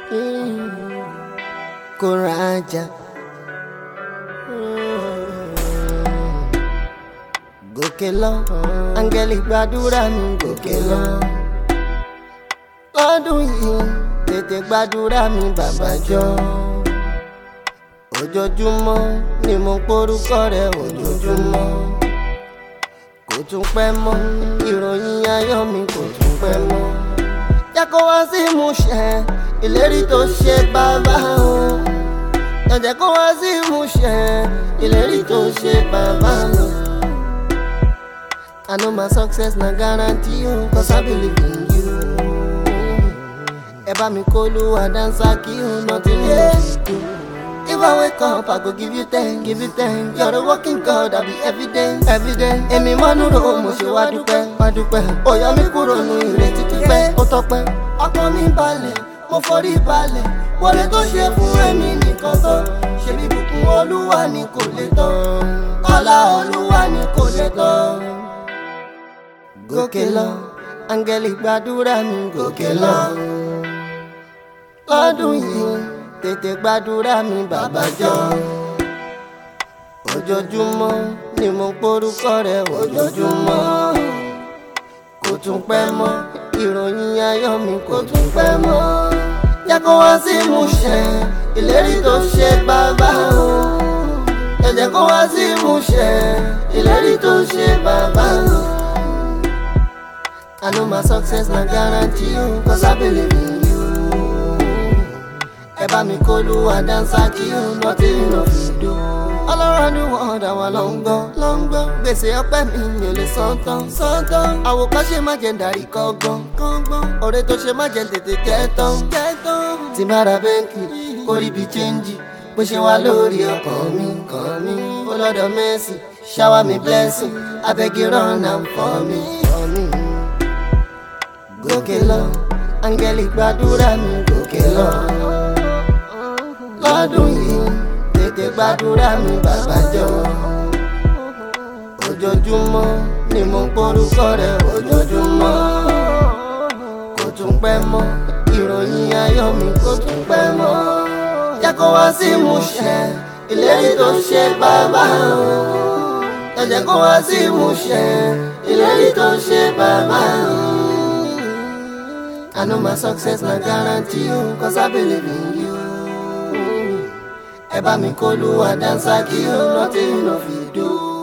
kó rajà. gòkè lọ áńgẹ́lì gbàdúrà mi gòkè lọ. lọ́dún yìí tètè gbàdúrà mi bàbá jọ. ojoojúmọ́ ni mo porúkọ rẹ̀ ojoojúmọ́. kò tún pẹ́ mọ́ ìròyìn ayọ̀ mi kò tún pẹ́ mọ́. jẹ́ kó wá sí ìmúṣẹ ìlérí tó ṣe bàbá o. jẹ́ kó wá sí ìmúṣẹ ìlérí tó ṣe bàbá o. I know my success na guarantee you cause I believe in you. Ẹ bá mi kó Olúwa dáńsá kí o nothing else do. If I wake up, I go give you ten, give you ten. You're a working God, I be evident, evident. Èmi máa ń rò mo ṣe wá dúpẹ́, wá dúpẹ́. Ó yọ mí kúrò nù ìrètí pípẹ́, ó tọpẹ́. Ọkàn mi balẹ̀, mo forí balẹ̀. Wọlé tó ṣe fún èmi nìkan tán. Ṣebí bùkún Olúwa ni kò lè tán. Ọlá Olúwa ni kò lè tán gòkè lọ áńgẹ́lì gbàdúrà mi gòkè lọ. lọ́dún yìí tètè gbàdúrà mi bàbá jọ. ojoojúmọ́ ni mo porúkọ rẹ̀ ojoojúmọ́. kò tún pẹ́ mọ́ ìròyìn ayọ̀ mi kò tún pẹ́ mọ́. jẹ́ kó wá sí ìmúṣẹ ìlérí tó ṣe bàbá o. jẹ́ kó wá sí ìmúṣẹ ìlérí tó ṣe bàbá o. I know my success na guarantee you cause I believe in you. Ẹ bá mi kó Olúwa dáńsá kí o nothing no fit do. All around the world àwa ló ń gbọ́ ló ń gbọ́. Gbèsè ọpẹ́ mi mi ò lè san tán san tán. Àwòkọ́ṣe má jẹ́ darí kọ́gbọ́n kọ́gbọ́n. Ọ̀rẹ́ tó ṣe má jẹ́ tètè jẹ́ tán jẹ́ tán. Tí bá ra bẹ́ńkì kó rí bí chẹ́ńjì. Bó ṣe wá lórí ọkàn mi kàn mí. Ó lọ́dọ̀ Mercy shower me blessing. Abeg you run am for me. For me gòkè lọ áńgẹ́lì gbàdúrà mi gòkè lọ. lọ́dún yìí tètè gbàdúrà mi bàbá jọ. ojoojúmọ́ ni mo ń porúkọ rẹ̀ ojoojúmọ́. kò tún pẹ́ mọ́ ìròyìn ayọ̀ mi kò tún pẹ́ mọ́. jẹ́ kó wá sí ìmúṣẹ ìlérí tó ṣe bàbá o. ẹ jẹ́ kó wá sí ìmúṣẹ ìlérí tó ṣe bàbá o. I know my success na guarantee you cause I believe in you. Ẹ bá mi kó Olúwa dáńsá kí o nothing no fit do.